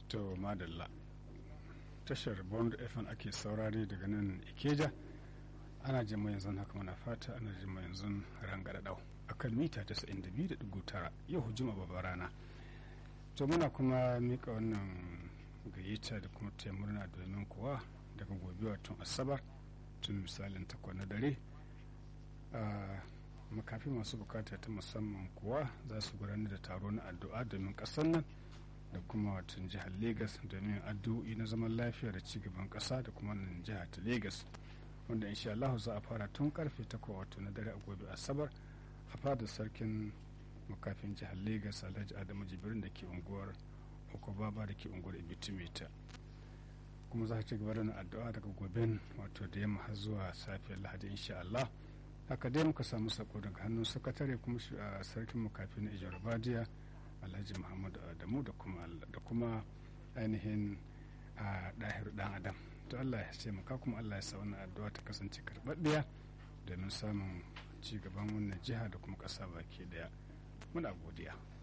to madalla tashar bond fm ake saurare daga nan ikeja ana jin mu yanzu haka muna fata ana jin mu yanzu rangada dau akan mita 92.9 yau hujuma babbar rana to muna kuma mika wannan gayyata da kuma taya murna domin kuwa daga gobe watan asabar tun misalin takwas na dare makafi masu bukata ta musamman kuwa za su gudanar da taro na addu'a domin kasar nan da kuma watan jihar Legas domin addu'o'i na zaman lafiya da cigaban kasa da kuma nan jihar ta Legas wanda insha Allah za a fara tun karfe 8 wato na dare a gobe asabar a fadar sarkin makafin jihar Legas Alhaji Adamu Jibrin da ke unguwar Okobaba da ke unguwar Ibitimeta kuma za a ci gaba da addu'a daga goben wato da yamma har zuwa safiyar Lahadi insha Allah haka dai muka samu sako daga hannun sakatare kuma sarkin makafi na ijar badiya alhaji muhammadu adamu da kuma da kuma ainihin a ɗahir ɗan adam to allah ya taimaka kuma allah ya sa wannan addu'a ta kasance karɓaɗɗiya domin samun ci gaban wannan jiha da kuma ƙasa baki ɗaya muna godiya